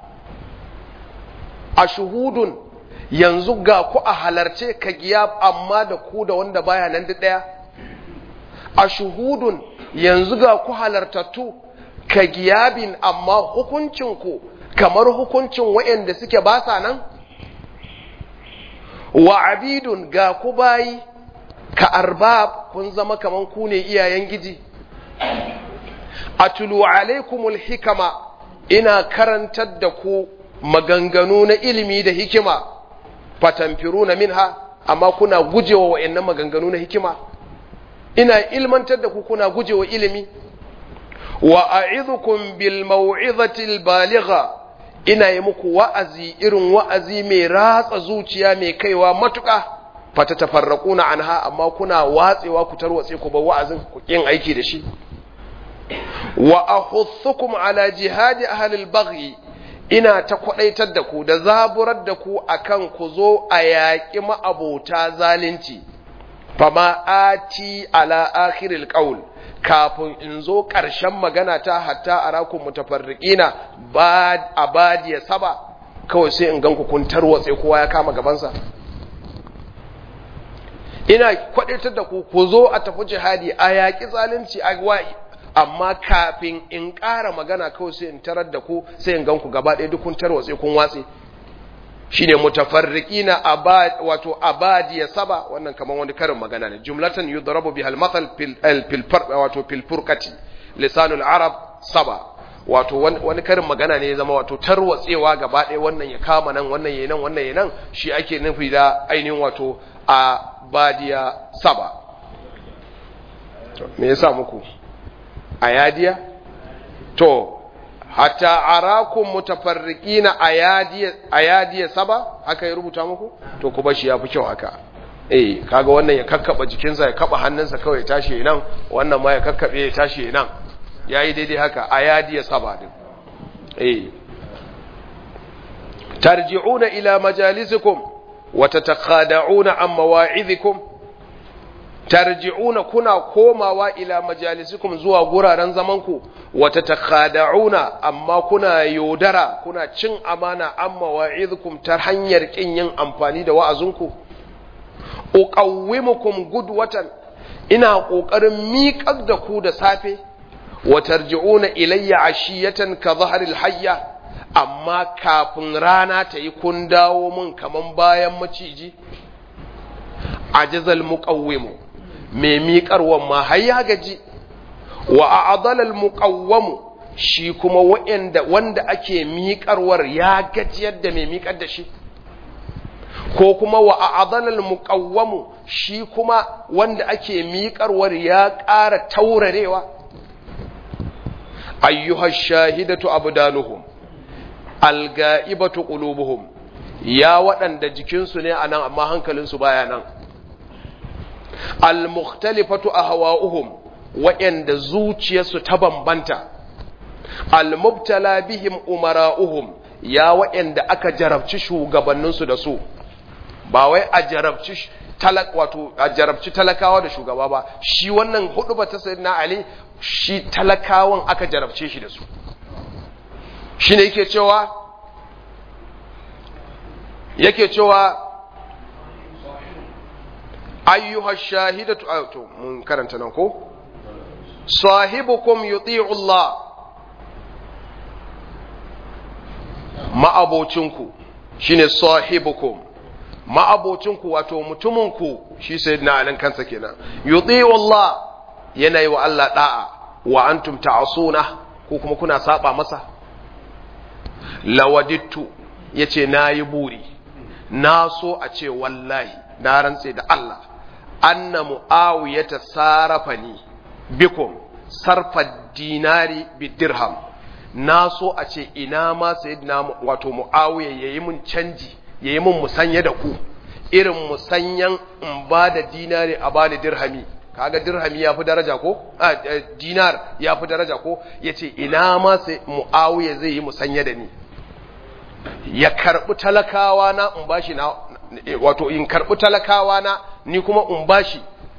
ashuhudun yanzu ga ku a halarce kagiya amma da ku da wanda baya nan da daya ashuhudun yanzu ga ku halartattu kagiyabin amma hukuncin ku kamar hukuncin waɗanda suke ba sa nan wa abidun ga ku bayi ka arbab kun zama kaman ku ne iyayen giji atulu alaikumul hikama ina karantar da ku maganganu na ilimi da hikima fatamfiruna minha amma kuna gujewa wa'annan maganganu na hikima ina ilmantar da ku kuna gujewa ilimi wa a'idhukum bil maw'izati al baligha ina yi muku wa'azi irin wa'azi mai ratsa zuciya mai kaiwa matuƙa fata tafarraquna anha amma kuna watsewa ku tarwatse ku ba wa'azin ku kin aiki da shi wa ahuthukum ala jihadi ahli al-baghi ina ta kwadaitar da ku da zaburar da ku akan ku zo a yaƙi ma'abota zalunci fama ati ala akhiril qaul kafin in zo ƙarshen magana ta hatta arakum mutafarriqina bad abadiya saba kawai sai in ganku kun tarwatse kowa ya kama gabansa ina kwadaitar da ku ku zo a tafi jihadi a yaƙi zalunci a amma kafin in ƙara magana kawai sai in tarar da ku sai in gan ku gaba ɗaya duk kun tarwatse kun watse shine mutafarriqina abad wato abadiya saba wannan kaman wani karin magana ne jumlatan yudrabu biha al-mathal fil fil wato fil furqati lisanul arab saba wato wani karin magana ne ya zama wato tarwatsewa gaba ɗaya wannan ya kama nan wannan ya nan wannan ya nan shi ake nufi da ainihin wato a badiya saba me yasa muku a yadiya to hatta arakum mutafarriqina ayadiya ayadiya saba haka ya rubuta muku to ku bashi yafi kyau haka eh kaga wannan ya kakkaba jikinsa ya kaba hannunsa kawai ya tashi nan wannan ma ya kakkabe ya tashi nan yayi daidai haka ayadiya saba din eh tarji'una ila majalisikum wa tatakhada'una an mawa'idhikum tarji'una kuna komawa ila majalisikum zuwa guraren zamanku wa tatakhada'una amma kuna yodara kuna cin amana an mawa'idhikum ta hanyar kin yin amfani da wa'azinku uqawwimukum gudwatan ina kokarin miƙar da ku da safe wa tarji'una ilayya ashiyatan ka dhahril hayya amma kafin rana ta yi kun dawo mun kaman bayan maciji ajazal muqawwimu mai miƙarwan ma har ya gaji wa a'dalal muqawwamu shi kuma wanda wanda ake miƙarwar ya gajiyar da mai miƙar da shi ko kuma wa a'dalal muqawwamu shi kuma wanda ake miƙarwar ya ƙara taurarewa ayyuha shahidatu abdanuhum alga'ibatu qulubuhum ya waɗanda jikinsu ne anan amma hankalinsu baya nan almukhtalifatu ahwa'uhum waɗanda zuciyarsu ta bambanta almubtala bihim umara'uhum ya waɗanda aka jarabci shugabanninsu da su ba wai a jarabci talak wato a jarabci talakawa da shugaba ba shi wannan hudu ba ta sayyidina ali shi talakawan aka jarabce shi da su shine yake cewa yake cewa ayyuha shahidatu to mun karanta nan ko sahibukum yuti'u Allah ma'abocinku shine sahibukum ma'abocinku wato mutuminku shi sayyidina alin kansa kenan yuti'u Allah yana yi wa Allah da'a wa antum ta'asuna ko kuma kuna saba masa lawadittu yace nayi buri na so a ce wallahi na rantse da Allah anna mu'awiyata sarafani bikum sarfa dinari bidirham na so a ce ina ma sayyidina wato mu'awiya yayi mun canji yayi mun musanya da ku irin musanyan in ba da dinari a bani dirhami kaga dirhami ya fi daraja ko a dinar ya fi daraja ko yace ina ma sai mu'awiya zai yi musanya da ni ya karbi talakawa na in bashi na wato in karbi talakawa na ni kuma in bashi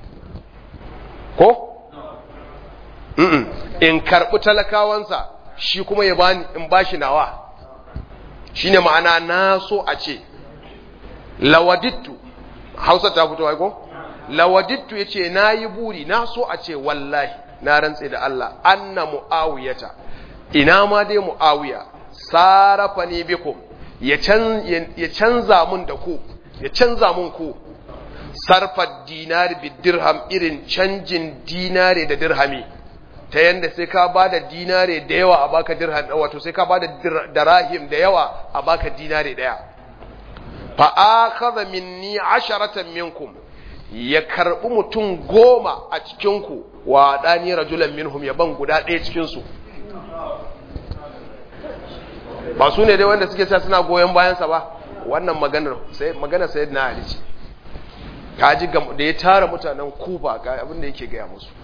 ko mm in karbi talakawansa shi kuma ya bani in bashi nawa shine ma'ana na so a ce lawadittu Hausa ta fito ai ko lawadittu yace nayi buri na so a ce wallahi na rantse da Allah anna muawiyata ina ma dai muawiya sarafa ne bikum ya canza mun da ku ya canza mun ku sarfa dinari bi dirham irin canjin dinare da dirhami ta yanda sai ka bada dinare da yawa a baka dirham wato sai ka bada darahim da yawa a baka dinare daya fa akhadha minni asharatan minkum ya karbi mutum goma a cikin ku wa dani rajulan minhum ya ban guda ɗaya cikin su ba su ne dai wanda suke sa suna goyon bayansa ba wannan maganar sai maganar sayyidina ali ce kaji da ya tara mutanen kufa ga abin da yake gaya musu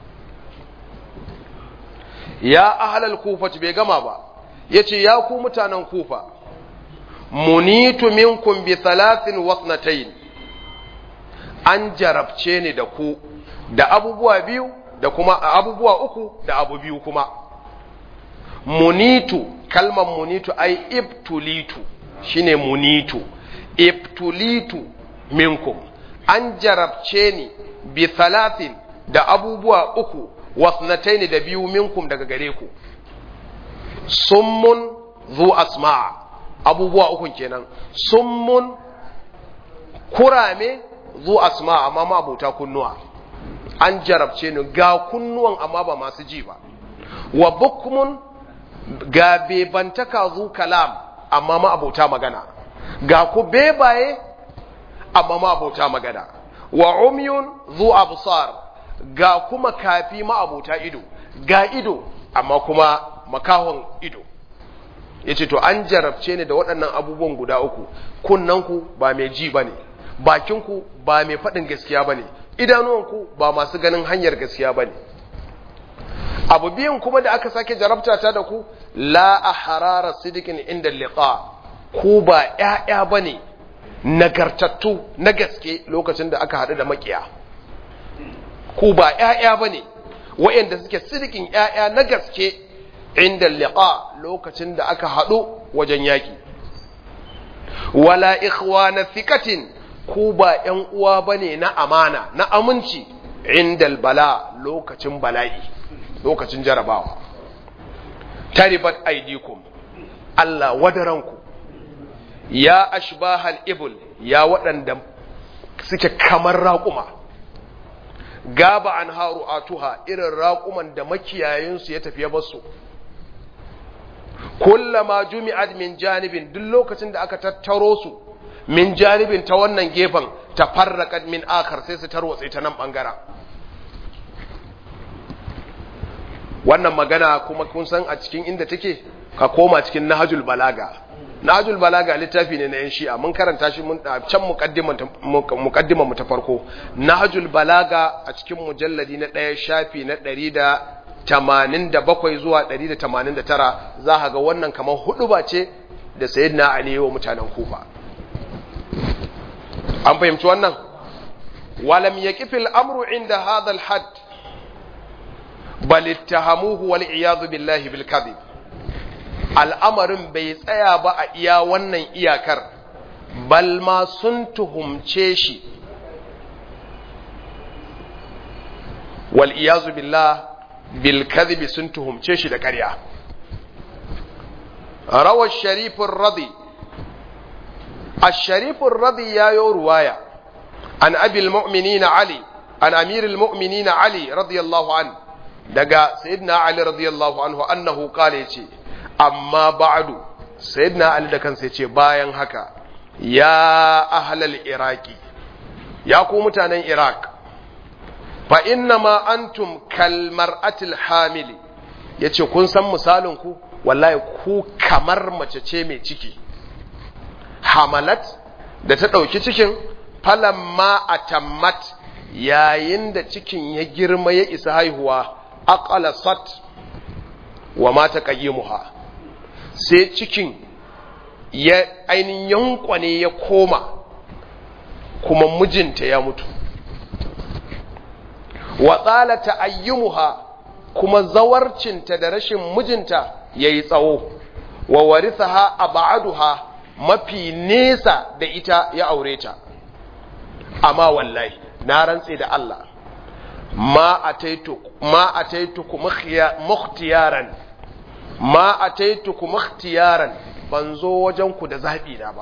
ya ahlal kufa bai gama ba yace ya ku mutanen kufa munitu minkum bi thalathin wasnatayn an jarabce ni da ku da abubuwa biyu da kuma abubuwa uku da abu biyu kuma munitu kalmar munitu ai ibtulitu shine munitu ibtulitu minkum an jarabce ni bi thalathin da abubuwa uku wasnataini da biyu minkum daga gare ku summun zu asma'a abubuwa ukun kenan summun kurame zu asma'a amma ma abuta kunnuwa an jarabce ni ga kunnuwan amma ba masu ji ba wa bukmun ga bebantaka zu kalam amma ma abota magana ga ku bebaye amma ma abota magana wa umyun zu absar ga kuma kafi ma abota ido ga ido amma kuma makahon ido yace to an jarabce ni da waɗannan abubuwan guda uku kunnanku ba mai ji bane bakinku ba mai faɗin gaskiya bane idanuwanku ba masu ganin hanyar gaskiya bane abu biyan kuma da aka sake jarabta ta da ku la a harara sidikin inda liqa ku ba ‘ya'ya ba ne nagartattu na gaske lokacin da aka haɗu da makiya ku ba ‘ya'ya ba ne wa'yanda suke sidikin ‘ya'ya na gaske inda liqa lokacin da aka haɗu wajen yaƙi wala ikhwana thikatin ku ba ‘yan uwa ba ne na amana na aminci inda bala lokacin bala'i lokacin jarabawa taribat aidikum Allah wadaranku ya ashbahal ibul ya waɗanda suke kamar raƙuma gaba an haru atuha irin raƙuman da makiyayinsu ya tafiye basu kullama jumi'at min janibin duk lokacin da aka tattaro su min janibin ta wannan gefen ta farraƙat min akar sai su tarwatse ta nan ɓangaren wannan magana kuma kun san a cikin inda take ka koma cikin nahajul balaga nahajul balaga littafi ne na yan shi'a mun karanta shi mun can muqaddima mu ta farko nahajul balaga a cikin mujalladi na ɗaya shafi na 187 zuwa 189 za ka ga wannan kamar hudu ba ce da sayyidina ali wa mutanen kufa an fahimci wannan walam yaqifil amru inda hadha al-hadd bal ittahamuhu wal iyadu billahi bil kadhib al'amarin bai tsaya ba a iya wannan iyakar bal ma sun tuhumce shi wal iyazu billah bil kadhib sun tuhumce shi da ƙarya rawa sharifin radi الشريف الرضي يا رواية عن أبي المؤمنين علي عن أمير المؤمنين علي رضي الله عنه daga sayyidina ali radiyallahu anhu annahu qala yace amma ba'du sayyidina ali da kansa yace bayan haka ya ahlal iraqi ya ku mutanen iraq fa inna ma antum kal mar'atil hamili yace kun san misalin ku wallahi ku kamar mace ce mai ciki hamalat da ta dauki cikin falamma atammat yayin da cikin ya girma ya isa haihuwa aqalasat wa mata qayyimuha sai cikin ya ainihin yankwane ya koma kuma mijinta ya mutu wa tsala ta'ayyumuha kuma zawarcinta da rashin mijinta yayi tsawo wa warithaha ab'aduha mafi nesa da ita ya aure ta amma wallahi na rantse da Allah ma ataituku mukhtiyaran ma ataituku mukhtiyaran ban zo wajen ku da zaɓi na ba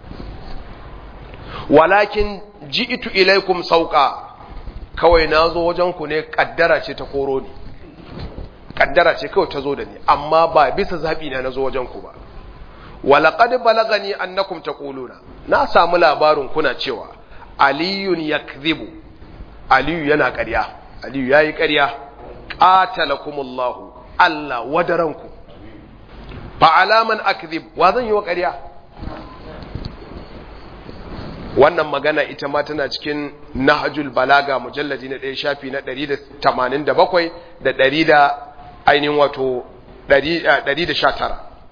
walakin ji'tu ilaikum sauka kawai na zo wajen ku ne kaddara ce ta koro ni kaddara ce kawai ta zo da ni amma ba bisa zaɓi na na zo wajen ku ba walaqad balagani annakum taquluna na samu labarin kuna cewa aliyun yakdhibu aliyu yana ƙarya aliyu yayi ƙarya qatalakumullahu Allah wadaranku fa alaman akdhib wa zan yi wa ƙarya wannan magana ita ma tana cikin nahjul balaga mujalladi na 1 shafi na 187 da 100 da ainihin wato 119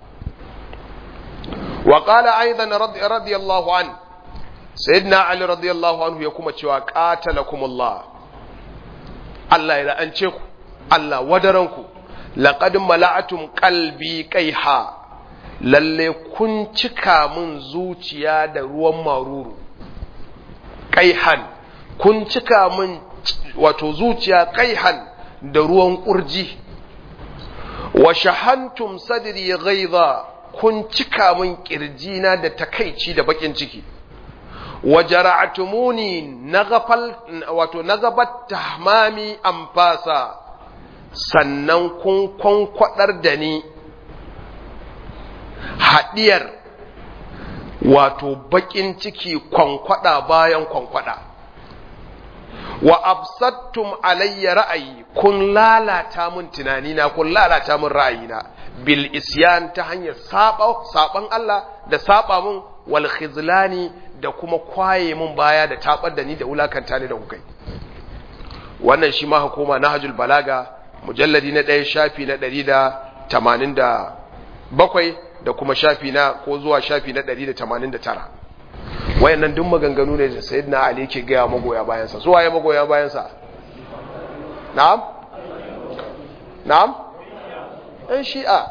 wa qala aidan radiyallahu an sayyidina ali radiyallahu anhu ya kuma cewa qatalakumullah Allah ya la'ance ku Allah wadaranku laqad mala'atum qalbi qaiha lalle kun cika min zuciya da ruwan maruru qaihan kun cika min wato zuciya qaihan da ruwan kurji wa shahantum sadri ghaidha kun cika min kirjina da takaici da bakin ciki wa jara'tumuni naghafal wato nagabat tahmami anfasa sannan kun kwankwadar da ni haɗiyar wato baƙin ciki kwankwada bayan kwankwada wa absattum alayya ra'ayi kun lalata min tunanina kun lalata min ra'ayina bil isyan ta hanyar saba saban Allah da saba min wal khizlani da kuma kwaye min baya da tabar da ni da wulakanta ni da kukai wannan shi ma hukuma nahjul balaga mujalladi na ɗaya shafi na ɗari da tamanin da bakwai da kuma shafi na ko zuwa shafi na ɗari da tamanin da tara wayannan duk maganganu ne da sayyidina ali yake gaya magoya bayansa su waye magoya bayansa na'am na'am ɗan shi'a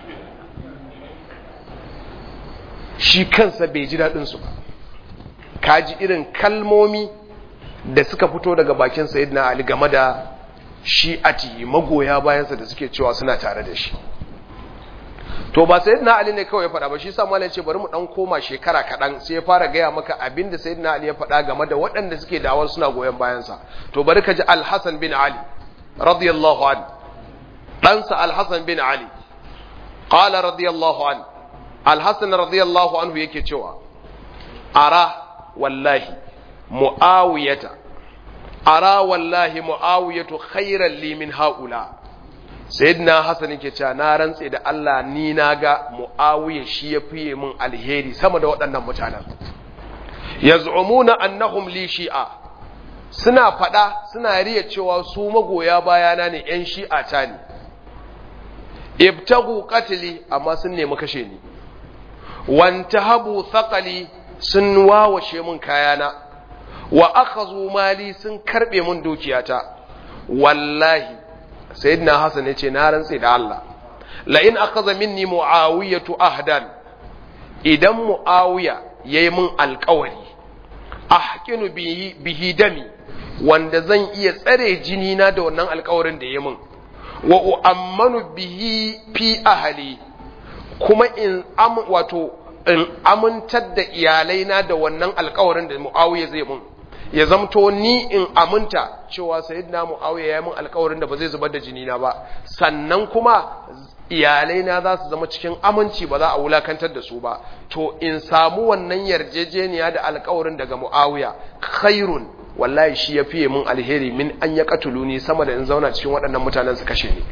shi kansa bai ji daɗinsu ba kaji irin kalmomi da suka fito daga bakin sayyidina ali game da shi'ati magoya bayansa da suke cewa suna tare da shi to ba sayyidina ali ne kawai ya faɗa ba shi sa malai ce bari mu dan koma shekara kaɗan sai ya fara gaya maka abin da sayyidina ali ya faɗa game da waɗanda suke dawar suna goyon bayansa to bari ka ji al-hasan bin ali radiyallahu an ɗansa al-hasan bin ali qala radiyallahu an al-hasan radiyallahu anhu yake cewa ara wallahi muawiyata ara wallahi muawiyatu khairan li min haula sayyidina hasan yake cewa na rantse da Allah ni naga muawiya shi ya fiye min alheri sama da waɗannan mutanen yaz'umuna annahum li shi'a suna fada suna riya cewa su magoya bayana ne yan shi'a ta ne ibtagu qatli amma sun nemi kashe ni wantahabu thaqali sun wawashe min kayana wa akhazu mali sun karbe min dukiyata wallahi sayyidina hasan yace na rantse da Allah la in akhadha minni muawiyatu ahdan idan muawiya yayi min alƙawari ahqinu bihi bihi dami wanda zan iya tsare jini na da wannan alƙawarin da yayi min wa uammanu bihi fi ahli kuma in am wato in amintar da iyalaina da wannan alƙawarin da muawiya zai mun ya zamto ni in aminta cewa sayyidina muawiya ya mun alƙawarin da ba zai zubar da jini na ba sannan kuma iyalaina za su zama cikin aminci ba za a wulakantar da su ba to in samu wannan yarjejeniya da alƙawarin daga muawiya khairun wallahi shi ya fiye mun alheri min an ya katuluni sama da in zauna cikin waɗannan mutanen su kashe ni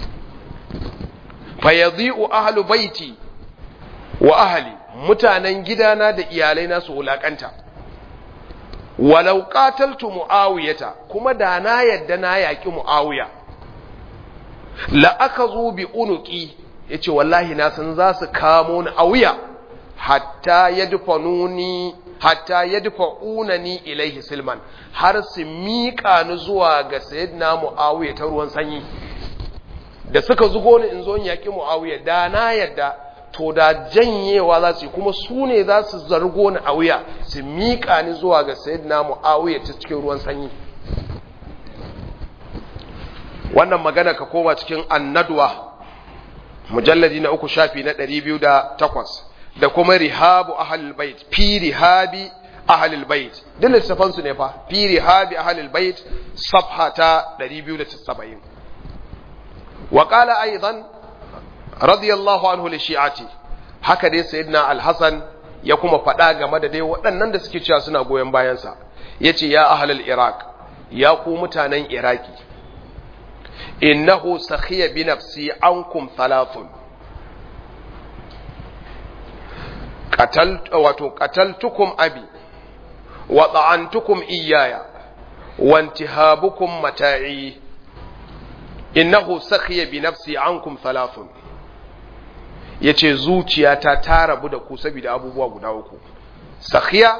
fa yadhi'u ahlu baiti wa ahli mutanen gidana da iyalaina su wulakanta walau qataltu muawiyata kuma da na yadda na yaki muawiya la akazu bi unuqi yace wallahi na san za su kamo ni a wuya hatta yadfanuni hatta yadfa'unani ilaihi silman har su miƙa ni zuwa ga sayyidina muawiya ta ruwan sanyi da suka zugo ni in zo in yaki muawiya da na yadda to da janyewa za su yi kuma su ne za su zargo ni a wuya su miƙa ni zuwa ga sayyidina mu'awiyar ta cikin ruwan sanyi wannan magana ka koma cikin annadwa mujalladi na uku shafi na ɗari biyu da takwas da kuma rihabu ahalul bait fi rihabi ahalul bait duk littafan su ne fa fi rihabi ahalul bait safha ta 270 wa qala aidan radiyallahu anhu li shi'ati haka dai sayyidina al-hasan ya kuma faɗa game da dai waɗannan da suke cewa suna goyon bayansa yace ya ahlul iraq ya ku mutanen iraki innahu sakhiya bi nafsi ankum thalathun qatal wato qataltukum abi wa ta'antukum iyaya wa intihabukum mata'i innahu sakhiya bi nafsi ankum thalathun yace zuciyata ta rabu da ku saboda abubuwa guda uku sakhiya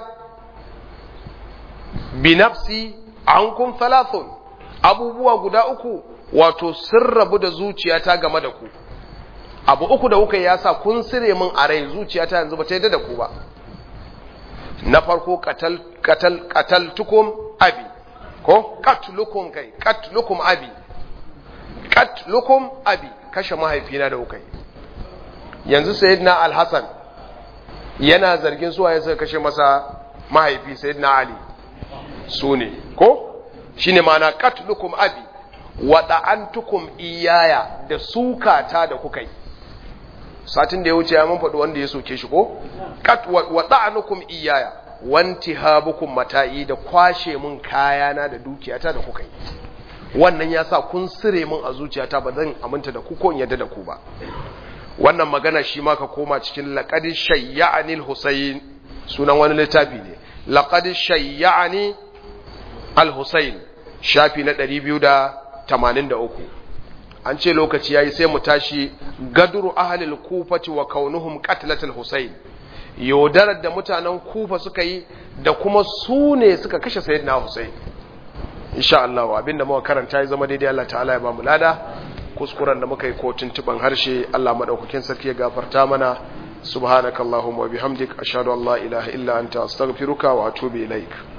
bi nafsi ankum thalathun abubuwa guda uku wato sun rabu da zuciyata game da ku abu uku da kuka ya sa kun sire min a rai zuciyata yanzu ba ta yadda da ku ba na farko katal katal kataltukum abi ko katlukum kai katlukum abi katlukum abi kashe mahaifina da kuka yanzu sayyidina al-hasan yana zargin suwa ya suka kashe masa mahaifi sayyidina ali su ne ko shine ma'ana katlukum abi wa da'antukum iyaya da sukata da kuka yi satin da ya wuce ya mun faɗi wanda ya soke shi ko kat wa ta'anukum iyaya wantihabukum mata'i da kwashe mun kayana da dukiyata da kuka yi wannan ya sa kun sire mun a zuciyata ba zan aminta da ku ko in yadda da ku ba wannan magana shi ma ka koma cikin laqad shayya'ani al-husayn sunan wani littafi ne laqad shayya'ani al-husayn shafi na 283 an ce lokaci yayi sai mu tashi gadru ahli al-kufati wa kaunuhum qatlatul husayn yaudarar da mutanen kufa suka yi da kuma su ne suka kashe sayyidina husayn insha Allah abinda muka karanta ya zama daidai Allah ta'ala ya ba mu lada kuskuren da muka yi ko tuntuban harshe Allah madaukakin sarki ya gafarta mana subhanakallahumma wa bihamdik ashhadu an la ilaha illa anta astaghfiruka wa atubu ilaik